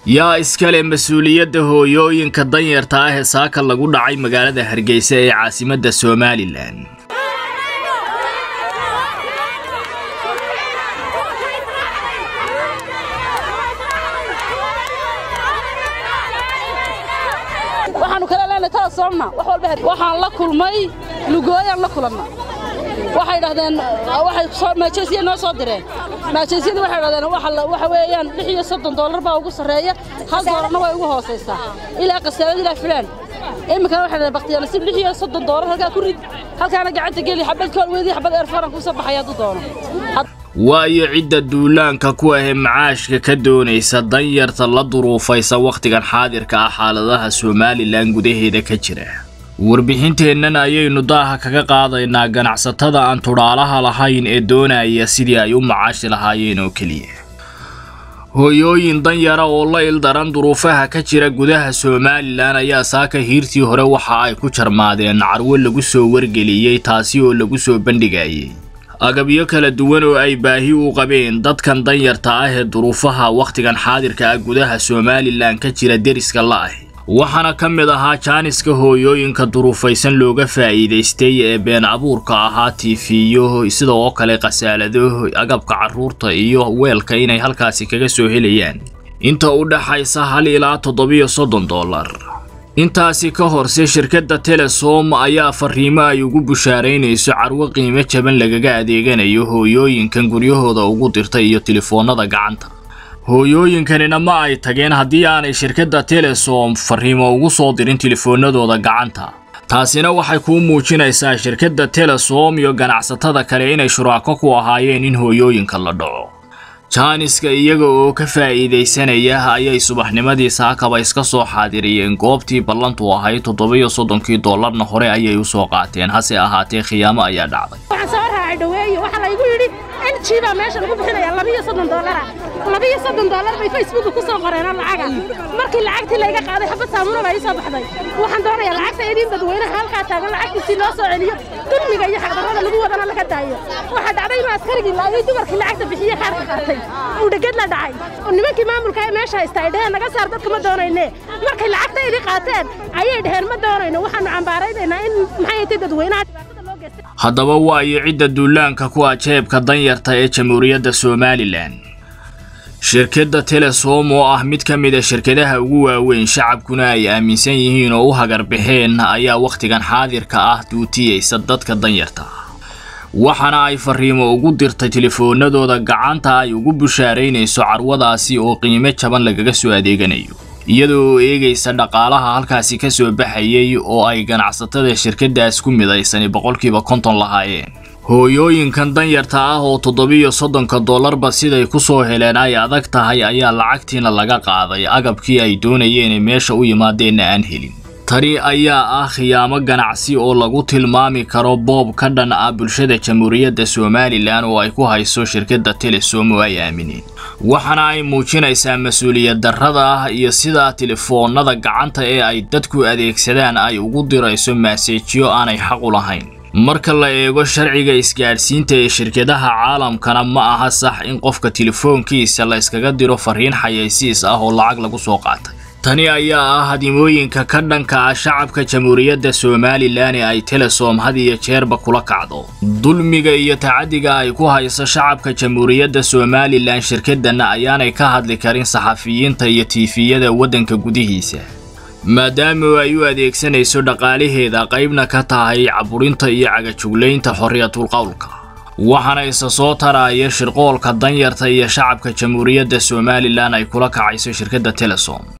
yaa iskale mas-uuliyadda hooyooyinka danyarta ah ee saaka lagu dhacay magaalada hargeysa ee caasimadda somalilan waxaanu kala leenahay kala soomna wax walba waxaan la kulmay lugooyaan la kulanna waxay dhahdeen waxay maajeesiya noo soo direen maajeesiyada waxay dhahdeen waxa weeyaan lix iyo soddon doolar baa ugu sarreeya hal doolarna way ugu hoosaysaa ilaa qasaalad ilaa filaan iminkana waxay dhahdeen baktiyana si lix iyo soddon doolar halkaa ku rid halkaana gacanta geli xabad koolweedii xabad eerfaran kusoo baxaya hadduu doono waayo cidda duulaanka ku ahee macaashka ka doonaysa danyarta la duruufaysa wakhtigan xaadirka ah xaaladaha somalilan gudaheeda ka jira warbixinteennan ayaynu daaha kaga qaadaynaa ganacsatada aan tudhaalaha lahayn ee doonaya sidii ay u macaashi lahaayeen oo keliya hooyooyin danyara oo la ildaran duruufaha ka jira gudaha somalilan ayaa saaka hiirtii hore waxa ay ku jarmaadeen carwo lagu soo wargeliyey taasi oo lagu soo bandhigayay agabyo kala duwan oo ay baahi u qabeen dadkan danyarta ah ee duruufaha wakhtigan xaadirka ah gudaha somalilan ka jira deriska la'ah waxaana ka mid ahaa jaaniska hooyooyinka duruufaysan looga faa'iidaystay ee been abuurka ahaa tiifiyo sida oo kale khasaalado agabka carruurta iyo weelka inay halkaasi kaga soo helayaan inta u dhaxaysa hal ilaa toddobiyo soddon dollar intaasi ka horse shirkadda telesom ayaa fariimo ay ugu bushaaraynayso carwo qiimo jaban lagaga adeeganayo hooyooyinkan guryahooda ugu dirta iyo tilifoonnada gacanta hooyooyinkanina ma ay tageen haddii aanay shirkadda telesom fariimo ugu soo dirin tilifoonnadooda gacanta taasina waxay kuu muujinaysaa shirkadda telesom iyo ganacsatada kale inay shuraako ku ahaayeen in hooyooyinka la dhaco jaaniska iyaga oo ka faa'iidaysanaya ayay subaxnimadii saakaba iska soo xaadiriyeen goobtii ballantu ahayd toddobiyo soddonkii dollarna hore ayay u soo qaateen hase ahaatee khiyaamo ayaa dhacday waxaan soo raacay dhaweeye waxaa laygu yidhi n g baa meesha lagu bixinaya labiyo soddon dollara labiyo soddon dollar bay facebooka ku soo qoreenoo lacaga markii lacagtii layga qaaday xabad saamuuna baa ii soo baxday waxaan doonayaa lacagta idin dadweynaha halkaa taagan lacagtiisii loo soo celiyo dulmiga iyo xaqdarrada lagu wadana laga daayo waxaa dhacday inuu askarigii laayay dumarkii lacagta bixiye kaarka qaatay uu dheged la dhacay oo nimankii maamulka ee meesha haysta ay dheheen naga saar dadka ma doonayne markay lacagta idii qaateen ayay dheheen ma doonayno waxaanu cambaaraynaynaa in maxay tay dadweynaha dhibaatada loo geystay haddaba waayo cidda duulaanka ku ah jeebka danyarta ee jamhuuriyadda somalilan shirkadda telesom oo ah mid ka mid a shirkadaha ugu waaweyn shacabkuna ay aaminsan yihiin oo u hagarbaxeen ayaa wakhtigan xaadirka ah duutiyeysa dadka danyarta ah waxaana ay fariimo ugu dirtay tilifoonadooda gacanta ay ugu bushaaraynayso carwadaasi oo qiimo jaban lagaga soo adeeganayo iyadoo eegaysa dhaqaalaha halkaasi ka soo baxayay oo ay ganacsatada shirkaddaas ku midaysani boqolkiiba konton lahaayeen hooyooyinkan danyarta ah oo toddobiyo soddonka dollarba siday ku soo heleen ay adag tahay ayaa lacagtiina laga qaaday agabkii ay doonayeen ee meesha u yimaadeenna aan helin tani ayaa ah khiyaamo ganacsi oo lagu tilmaami karo boob ka dhan ah bulshada jamhuuriyadda somalilan oo ay ku hayso shirkadda telesom oo ay aamineen waxaana ay muujinaysaa mas-uuliyad darrada ah iyo sidaa tilifoonnada gacanta ee ay dadku adeegsadaan ay ugu dirayso maaseejyo aanay xaq u lahayn marka la eego sharciga isgaadhsiinta ee shirkadaha caalamkana ma aha sax in qofka telefoonkiisa la iskaga diro fariin xayaysiis ah oo lacag lagu soo qaatay tani ayaa ah hadimooyinka ka dhanka ah shacabka jamhuuriyadda somalilan ee ay telesom had iyo jeerba kula kacdo dulmiga iyo tacadiga ay ku hayso shacabka jamhuuriyadda somalilan shirkadana ayaanay ka hadli karin saxafiyiinta iyo tiifiyada waddanka gudihiisa maadaama ay u adeegsanayso dhaqaalaheeda qaybna ka tahay caburinta iyo cagajuglaynta xorriyatul qowlka waxaana isa soo taraya shirqoolka danyarta iyo shacabka jamhuuriyadda somalilan ay kula kacayso shirkadda telesom